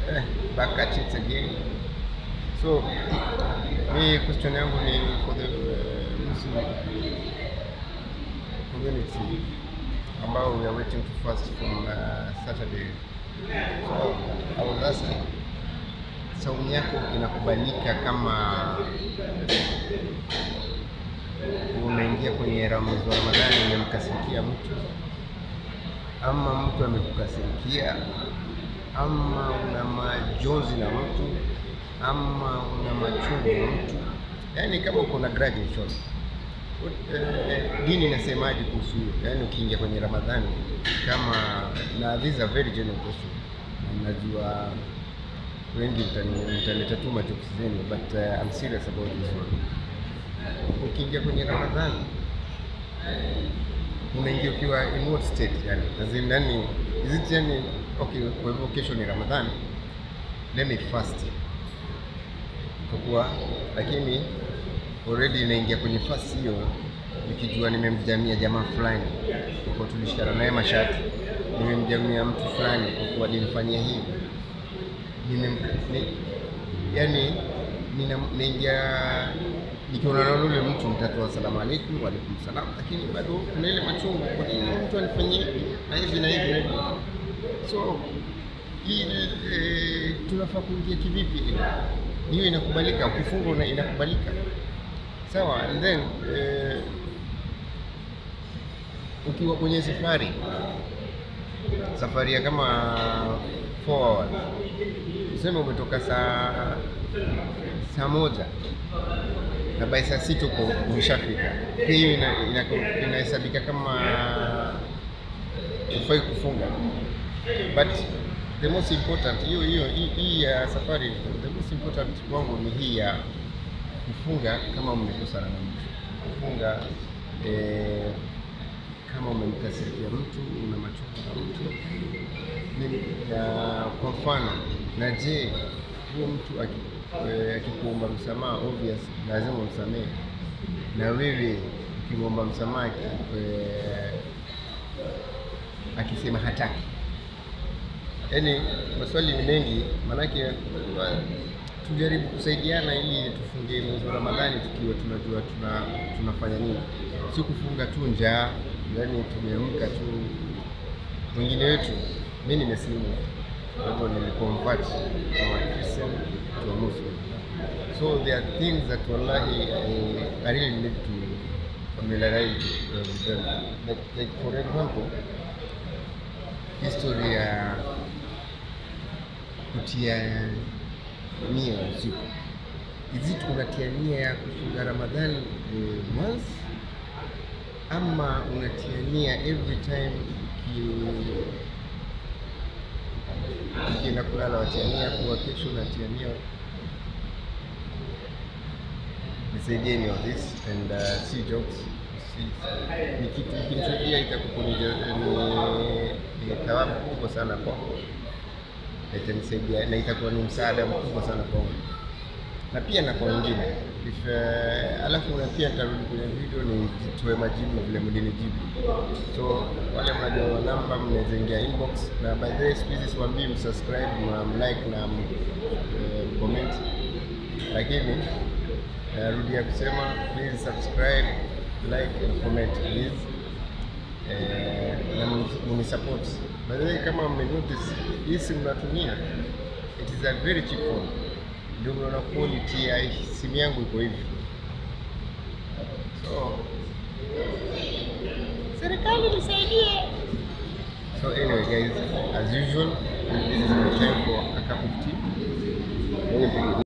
eh, back at it again. So mi question yangu ni for the uh, Muslim community ambao we are waiting to fast from uh, Saturday. So I was asking, saumu yako inakubalika kama umeingia kwenye Ramadhani wa Ramadhani umemkasirikia mtu ama mtu amekukasirikia ama una majonzi na mtu ama una machungu na mtu, yaani kama uko na grudge in short. Eh, dini inasemaje kuhusu hiyo? Yaani ukiingia kwenye Ramadhani kama na this is a very genuine question. Na Najua wengi mtani- mtaleta tu majokes zenu but uh, I'm serious about this one. Ukiingia kwenye Ramadhani unaingia ukiwa in what state yani? As in, yani is it yani okay, kwa hivyo kesho ni Ramadhani, let me fast kwa kuwa lakini already inaingia kwenye fast hiyo nikijua nimemjamia jamaa fulani kwa kuwa tulishikana naye mashati, nimemjamia mtu fulani kwa kuwa nimfanyia hivi nimem ni, yani nina- naingia nikiona na yule mtu nitatoa salamu alaikum wa alaikum salam, lakini bado kuna ile machungu, kwa nini mtu anifanyia hivi na hivi na hivi na hivi. So hii eh, tunafaa kuingia kivipi? Hiyo inakubalika, ukifunga una- inakubalika sawa. And then eh, ukiwa kwenye safari safari ya kama 4 hours tuseme umetoka saa saa moja na by saa sita uko umeshafika, pia hiyo ina- ina- inahesabika kama ufai kufunga, but the most important hiyo hiyo hii- hii ya safari, the most important kwangu ni hii ya kufunga kama umekosana na mtu, kufunga eh, kama umemkasirikia mtu, una machungu na mtu ni- na kwa mfano, na je, huyo mtu aki- eh, akikuomba msamaha, obvious lazima umsamehe, na wewe ukimwomba msamaha aki- eh, akisema hataki, yaani maswali ni mengi, maanake wa- tujaribu kusaidiana ili tufunge mwezi wa Ramadhani tukiwa tunajua tuna, tunafanya nini, si kufunga tu njaa, yaani tumeamka tu mwingine wetu, mi nimesilimu, kwa hivyo niliconvert from a Christian to a Muslim. So there are things that wallahi I, I really need to familiarize uh, with them. Like, like for example, history ya kutia nia usiku. Is it unatia nia ya kufunga Ramadhani eh, once ama unatia nia every time uki- ukienda kulala watia nia kuwa kesho unatia nia nisaidieni on this and uh, si jokes si, ni kitu kinisaidia itakuwa ni, ni, ni thawabu kubwa sana kwangu na itanisaidia na itakuwa ni msaada mkubwa sana kwangu na pia na kwa wengine if uh, alafu na pia nitarudi kwenye video nitoe majibu vile mlinijibu so wale mnajua namba mnaweza ingia inbox na by the way siku hizi siwaambii msubscribe na mlike na m- eh, mcomment lakini narudia kusema please subscribe like and comment please eh, na mni- mnisupport by the way kama mmenotice hii simu natumia it is a very cheap phone ndio mnaona quality ya simu yangu iko hivi so Serikali nisaidie. so anyway guys as usual this is my time for a cup of tea